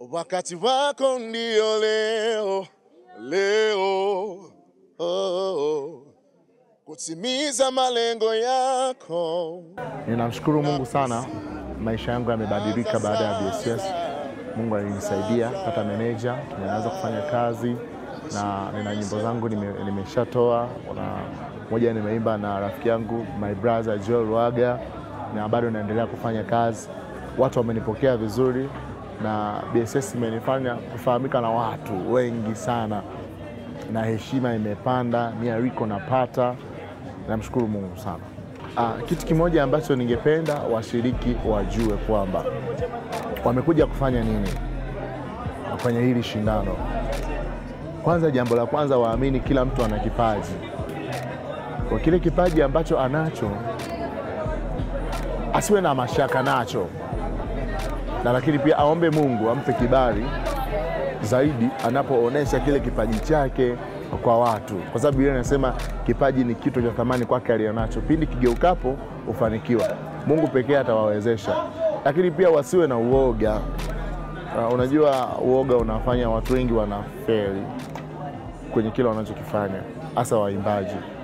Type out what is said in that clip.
wakati wako ndio leo leo, oh, oh, kutimiza malengo yako. Ninamshukuru Mungu sana, maisha yangu yamebadilika baada ya BSS. Mungu alinisaidia pata meneja, tumeanza kufanya kazi na nina nyimbo zangu nime- nimeshatoa na moja nimeimba na rafiki yangu my brother Joel Waga, na bado naendelea kufanya kazi. Watu wamenipokea vizuri na BSS imenifanya kufahamika na watu wengi sana, na heshima imepanda, miariko napata. Namshukuru Mungu sana. Ah, kitu kimoja ambacho ningependa washiriki wajue kwamba wamekuja kufanya nini kwenye hili shindano. Kwanza, jambo la kwanza, waamini kila mtu ana kipaji. Kwa kile kipaji ambacho anacho, asiwe na mashaka nacho, na lakini pia aombe Mungu ampe kibali zaidi anapoonyesha kile kipaji chake kwa watu, kwa sababu Biblia inasema kipaji ni kitu cha thamani kwake aliyonacho, pindi kigeukapo ufanikiwa. Mungu pekee atawawezesha, lakini pia wasiwe na uoga. Uh, unajua uoga unafanya watu wengi wanafeli kwenye kile wanachokifanya, hasa waimbaji.